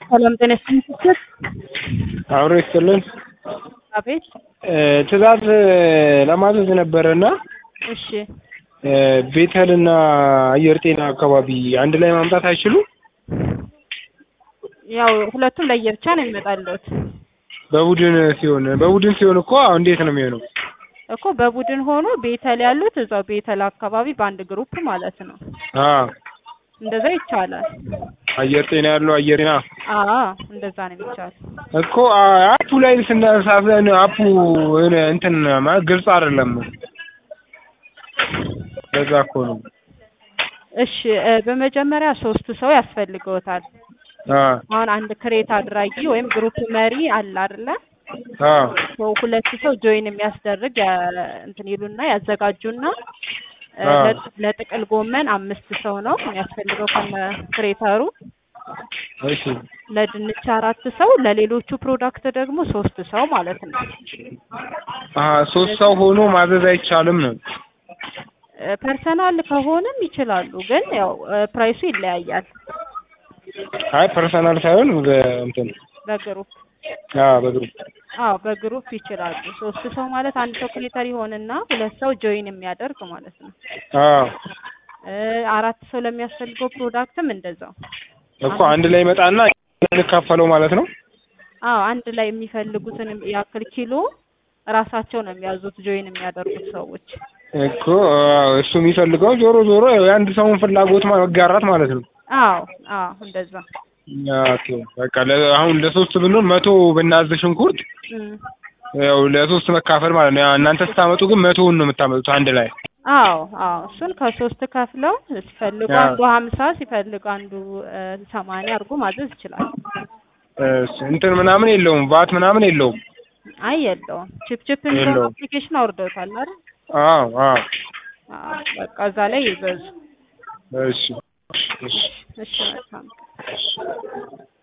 ሰላም ጤና ይስጥልኝ። አብሮ ይስጥልን። አቤት። ትዕዛዝ ለማዘዝ ነበረና እሺ ቤተልና አየር ጤና አካባቢ አንድ ላይ ማምጣት አይችሉም? ያው ሁለቱም ለየብቻ ነው የሚመጣለት በቡድን ሲሆን በቡድን ሲሆን እኮ እንዴት ነው የሚሆነው? እኮ በቡድን ሆኖ ቤተል ያሉት እዛው ቤተል አካባቢ በአንድ ግሩፕ ማለት ነው። አዎ እንደዛ ይቻላል። አየር ጤና ያለው አየር ጤና አዎ እንደዛ ነው የሚቻል። እኮ አፑ ላይ ስናሳዘን አፑ እንትን ማለት ግልጽ አይደለም። ለዛ እኮ ነው። እሺ እ በመጀመሪያ ሶስት ሰው ያስፈልገውታል። አ አሁን አንድ ክሬት አድራጊ ወይም ግሩፕ መሪ አለ አይደለ? አ ሰው ሁለት ሰው ጆይን የሚያስደርግ ያ- እንትን ይሉና ያዘጋጁና እ አዎ። ለ- ለጥቅል ጎመን አምስት ሰው ነው የሚያስፈልገው ከነ ክሬተሩ። እሺ ለድንች አራት ሰው፣ ለሌሎቹ ፕሮዳክት ደግሞ ሶስት ሰው ማለት ነው። አ ሶስት ሰው ሆኖ ማዘዝ አይቻልም ነው። እ ፐርሰናል ከሆነም ይችላሉ፣ ግን ያው እ ፕራይሱ ይለያያል አይ ፐርሰናል ሳይሆን እንትን በግሩፕ አ በግሩፕ አዎ በግሩፕ ይችላሉ። ሶስት ሰው ማለት አንድ ሰው ክሬተር ይሆንና ሁለት ሰው ጆይን የሚያደርግ ማለት ነው። አ እ አራት ሰው ለሚያስፈልገው ፕሮዳክትም እንደዛው። እኮ አንድ ላይ ይመጣና እንካፈለው ማለት ነው። አዎ አንድ ላይ የሚፈልጉትን ያክል ኪሎ ራሳቸው ነው የሚያዙት ጆይን የሚያደርጉት ሰዎች። እኮ አዎ፣ እሱ የሚፈልገው ዞሮ ዞሮ የአንድ ሰውን ፍላጎት መጋራት ማለት ነው። አዎ አዎ እንደዛ ኦኬ በቃ ለ- አሁን ለሶስት ብንሆን መቶ ብናዝ ሽንኩርት እም። ያው ለሶስት መካፈል ማለት ነው። ያው እናንተ ስታመጡ ግን መቶውን ነው የምታመጡት አንድ ላይ። አዎ አዎ እሱን ከሶስት ከፍለው ሲፈልጉ አዎ። አንዱ ሀምሳ ሲፈልጉ አንዱ እ ሰማንያ አድርጎ ማዘዝ ይችላል። እሺ፣ እንትን ምናምን የለውም ቫት ምናምን የለውም። አይ የለውም። ቺፕ ቺፕ የሚለውን የለውም። አፕሊኬሽን አውርደውታል አይደል? አዎ አዎ። አዎ በቃ እዛ ላይ ይበዙ። እሺ እሺ እሺ መልካም